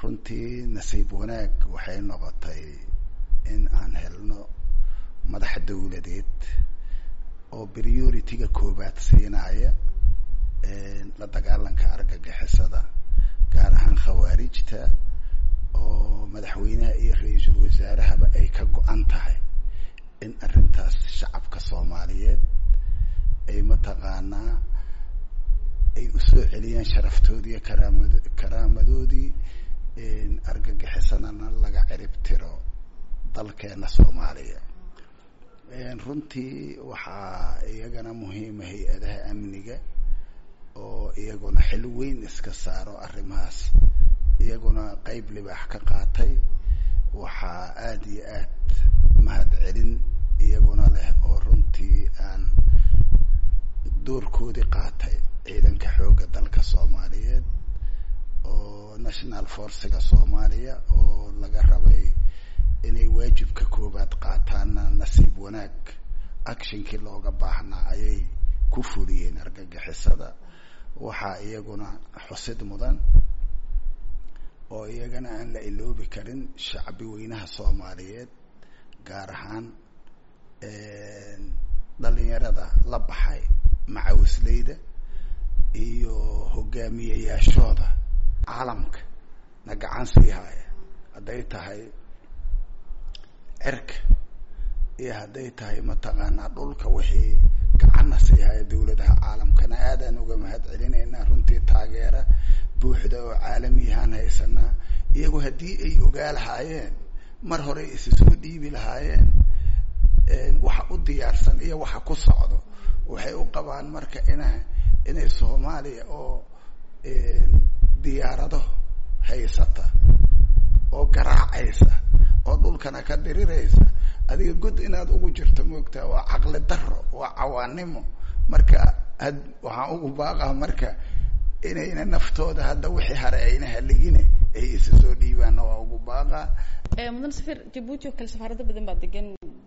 runtii nasiib wanaag waxay noqotay in aan helno madax dawladeed oo priority-ga koobaad siinaya la dagaalanka argagixisada gaar ahaan khawaarijta oo madaxweynaha iyo ra-iisul wasaarahaba ay ka go-an tahay in arrintaas shacabka soomaaliyeed ay mataqaanaa ay usoo celiyaan sharaftoodii karaamad karaamadoodii argagixisanana laga cirib tiro dalkeena soomaaliya runtii waxaa iyagana muhiima hay-adaha amniga oo iyaguna xil weyn iska saaro arrimahaas iyaguna qeyb libaax ka qaatay waxaa aada iyo aad mahad celin iyaguna leh oo runtii aan doorkoodii qaatay ciidanka xoogga dalka soomaaliyeed oo national forciga soomaaliya oo laga rabay inay waajibka koobaad qaataana nasiib wanaag actionkii looga baahnaa ayay ku fuliyeen argagixisada waxaa iyaguna xusid mudan oo iyagana aan la iloobi karin shacbi weynaha soomaaliyeed gaar ahaan dhalinyarada la baxay macawisleyda iyo hogaamiyayaashooda caalamka na gacan sii haya hadday tahay cirka iyo hadday tahay mataqaanaa dhulka wixii gacanna sii haya dawladaha caalamkana aadaan uga mahad celinaynaa runtii taageera buuxda oo caalamiyahaan haysanaa iyagu haddii ay ogaa lahaayeen mar hore isi soo dhiibi lahaayeen waxa u diyaarsan iyo waxa ku socdo waxay u qabaan marka ina inay soomaaliya oo diyaarado haysata oo garaacaysa oo dhulkana ka diriraysa adiga god inaad ugu jirto moogtaa waa caqli daro waa cawaanimo marka had waxaan ugu baaqaa marka inayna naftooda hadda wixii hare ayna haligine ay isa soo dhiibaanna waa ugu baaqaa mudan safir jabuuti oo kale safaarado badan baa degan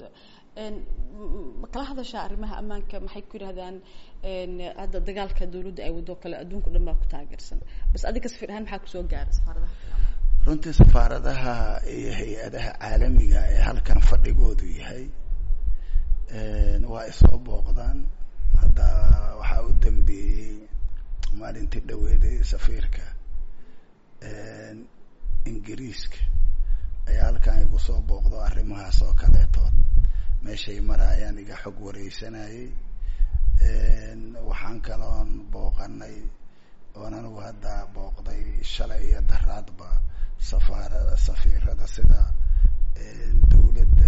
ma kala hadashaa arrimaha ammaanka maxay ku yidhahdaan hadda dagaalka dawladda ay waddo kale adduunka o dhan baa ku taageersan bas adiga safir ahaan maxaa kusoo gaara safaaradaha runtii safaaradaha iyo hay-adaha caalamiga ee halkan fadhigoodu yahay waa isoo booqdaan hadda waxaa u dambeeyey maalintii dhaweeday safiirka ingiriiska ayaa halkan igu soo booqdo arrimahaas oo kaleetood meeshay maraayaan iga xog wareysanayay waxaan kaloon booqanay oon anigu hadda booqday shalay iyo daraadba safaarada safiirada sida dawladda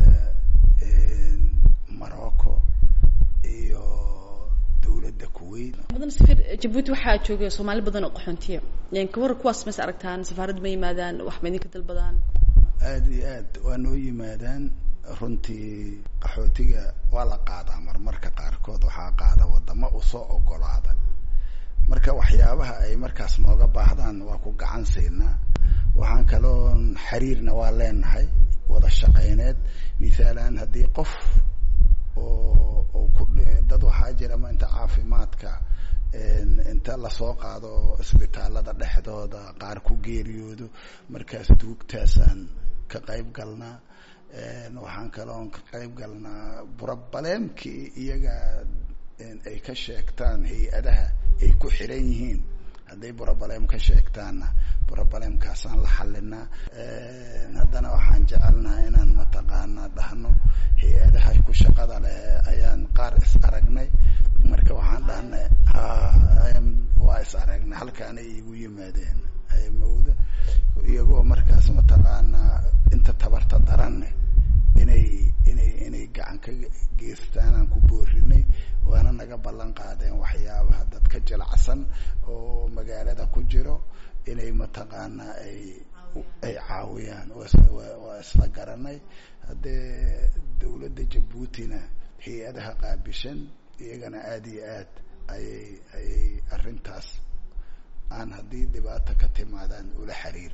morocco iyo dawladda kuwait mudan safir jabuuti waxaa jooga soomaali badan oo qaxoontiya ka war kuwaas mas aragtaan safaaradda ma yimaadaan wax ma idinka dalbadaan aada iyo aad waa noo yimaadaan runtii qaxootiga waa la qaadaa marmarka qaarkood waxaa qaada wadamo usoo ogolaada marka waxyaabaha ay markaas nooga baahdaan waa ku gacan siinaa waxaan kaloon xiriirna waa leenahay wada shaqeyneed mithaalan haddii qof oo oo ku dad waxaa jira ma inta caafimaadka inta lasoo qaado isbitaalada dhexdooda qaar ku geeriyoodo markaas duugtaasaan ka qayb galnaa waxaan kaloon ka qayb galnaa burabaleemkii iyaga ay ka sheegtaan hay-adaha ay ku xiran yihiin hadday burabaleem ka sheegtaanna burabaleemkaasaan la xalinaa haddana waxaan jecelnaha inaan mataqaanaa dhahno hay-adaha ku shaqada leh ayaan qaar is aragnay marka waxaan dhahnay waa is aragnay halkaanay igu yimaadeen mawda iyagoo markaas mataqaanaa inta tabarta daranne inay inay inay gacan ka geystaan aan ku boorinay waana naga ballan qaadeen waxyaabaha dadka jilacsan oo magaalada ku jiro inay mataqaanaa ay ay caawiyaan waa isla garanay haddee dawladda jabuutina hay-adaha qaabishan iyagana aada iyo aad ayay ayay arrintaas aan haddii dhibaato ka timaadaan ula xiriir